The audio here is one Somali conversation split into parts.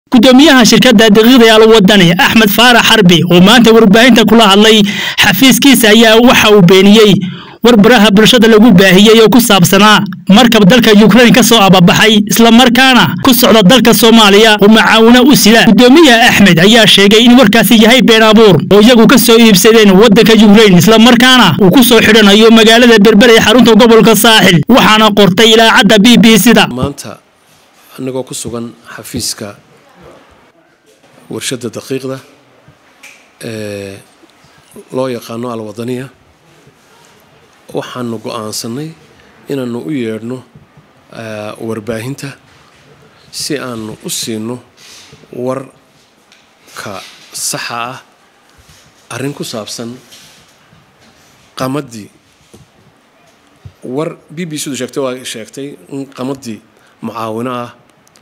gudoomiyaha shirkadda daqiiqda alwadani axmed faarax xarbi oo maanta warbaahinta kula hadlay xafiiskiisa ayaa waxa uu beeniyey warbaraha bulshada lagu baahiyey oo ku saabsanaa markab dalka yukrain ka soo ababaxay islamarkaana ku socda dalka soomaaliya oo macaawino u sida gudoomiyaha axmed ayaa sheegay in warkaasi yahay been abuur oo iyagu ka soo iibsadeen waddanka yukrain islamarkaana uu ku soo xidhanayo magaalada berber ee xarunta gobolka saaxil waxaana qortay ilaacadda b b c-da maanta anagoo ku sugan xafiiska warshadda daqiiqda ee loo yaqaano alwadaniya waxaanu go-aansanay inaanu u yeedhno warbaahinta si aanu u siino warka saxa ah arrin ku saabsan qamadii war b b c du sheegtay waa sheegtay in qamadii mucaawino ah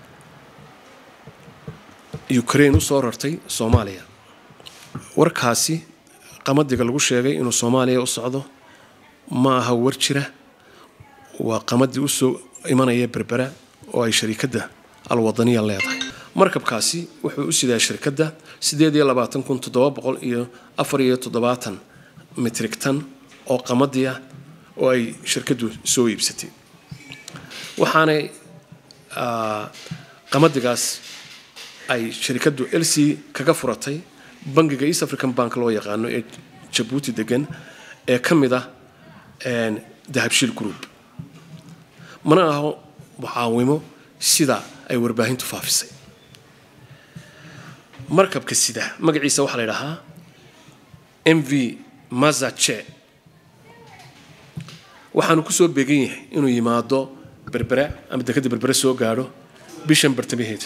ukraine u soo rartay soomaaliya warkaasi qamadiga lagu sheegay inuu soomaaliya u socdo ma aha war jira waa qamadii usoo imanaya berbera oo ay shariikadda alwadaniya leedahay markabkaasi wuxuu u sidaa shirkadda sideed iyo labaatan kun toddoba boqol iyo afar iyo toddobaatan mitrig tan oo qamadii ah oo ay shirkaddu soo iibsatay waxaanay qamadigaas ay shirikaddu lc kaga furatay bangiga east african bank loo yaqaano ee jabuuti degan ee ka mid ah dahabshiil group mana aho mucaawimo sida ay warbaahintu faafisay markabka sida magaciisa waxaa la ydhahaa m v mazache waxaanu kusoo beegan yahay inuu yimaado berbera ama dekadda berbere soo gaadho bishan bartamaheeda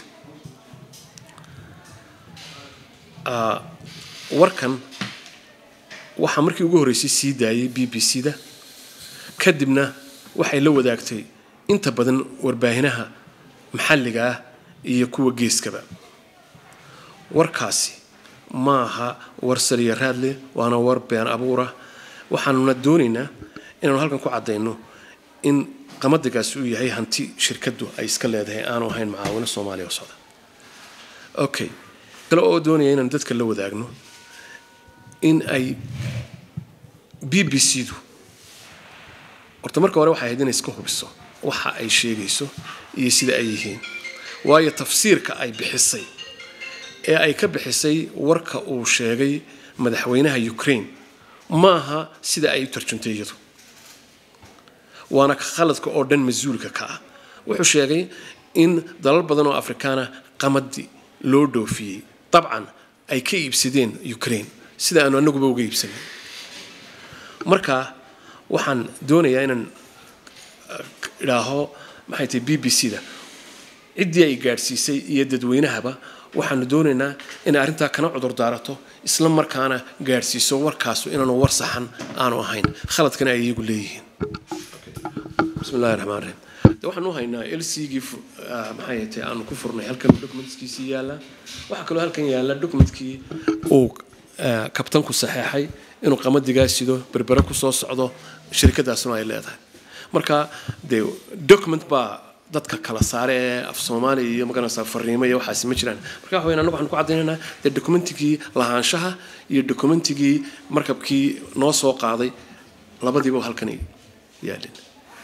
warkan waxaa markii ugu horreysay sii daayay b b c da kadibna waxay la wadaagtay inta badan warbaahinaha maxalliga ah iyo kuwa geeskaba warkaasi ma aha war saliya raadleh waana war been abuurah waxaanuna doonaynaa inaanu halkan ku caddayno in qamadigaasi uu yahay hanti shirkaddu ay iska leedahay aanu ahayn macaawino soomaaliya oo socda okay kale oo doonaya inaan dadka la wadaagno in ay b b c du horta marka hore waxay ahayd inay iska hubiso waxa ay sheegayso iyo sida ay yihiin waayo tafsiirka ay bixisay ee ay ka bixisay warka uu sheegay madaxweynaha ukraine ma aha sida ay u tarjuntay iyadu waana khaladka oo dhan mas-uulka ka ah wuxuu sheegay in dalal badan oo afrikaana qamadi loo dhoofiyey dabcan ay ka iibsadeen ukraine sida aanu anaguba uga iibsanin marka waxaan doonayaa inaan idhaaho maxay tahay b b c da ciddii ay gaadhsiisay iyo dadweynahaba waxaanu doonaynaa inay arrintaa kana cudur daarato isla markaana gaadhsiiso warkaasu inaanu war saxan aanu ahayn khaladkana ay iyagu leeyihiin bismi illahi raxmaan raxiim de waxaan u haynaa lcgii maxay tahay aanu ku furnay halkan documentskiisii yaalla waxaa kaloo halkan yaalla documentkii uu kabtanku saxeexay inuu qamadigaa sido berbere kusoo socdo shirikadaasuna ay leedahay marka dee document baa dadka kala saare ee af soomaaliya iyo magaranaysaa fariimo iyo waxaasi ma jiraan marka waxa weyn anagu waxaan ku caddaynaynaa dee documentigii lahaanshaha iyo documentigii markabkii noo soo qaaday labadiiba halkan yaalin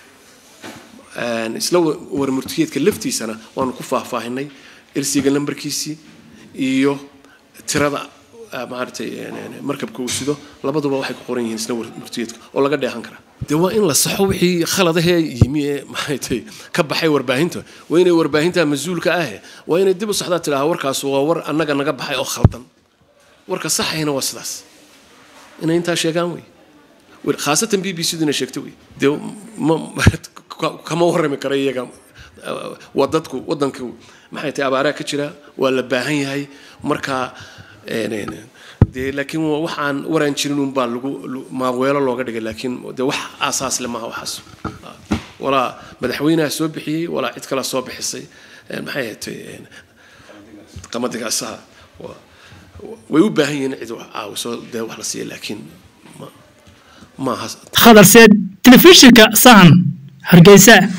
isla warmurtiyeedka laftiisana waanu ku faahfaahinay ersiga lambarkiisii iyo tirada maaragtay markabka uu sido labaduba waxay ku qoran yihiin isla warmurtiyeedka oo laga dheehan karaa dee waa in la saxo wixii khaladahee yimi ee maxaytay ka baxay warbaahinta waa inay warbaahinta mas-uulka ahe waa inay dib u saxdaa tidhaha warkaas waa war annaga naga baxay oo khaldan warka saxayna waa sidaas inay intaa sheegaan wey khaasatan b b c du inay sheegto wey dee kama warrami kara iyaga waa dadku waddanka maxay tahay abaaraa ka jira waa la baahan yahay marka dee laakiin waxaan waraan jirin unbaa lagu maaweelo looga dhigay laakiin dee wax aasaas le maaha waxaas walaa madaxweynaha soo bixiyey walaa cid kala soo bixisay maxay ahatay qamaddigaasaha way u baahan yihiin cid wax caawiso dee wax la siiya laakiin maaha khadarseed telefishinka sahan hargeysa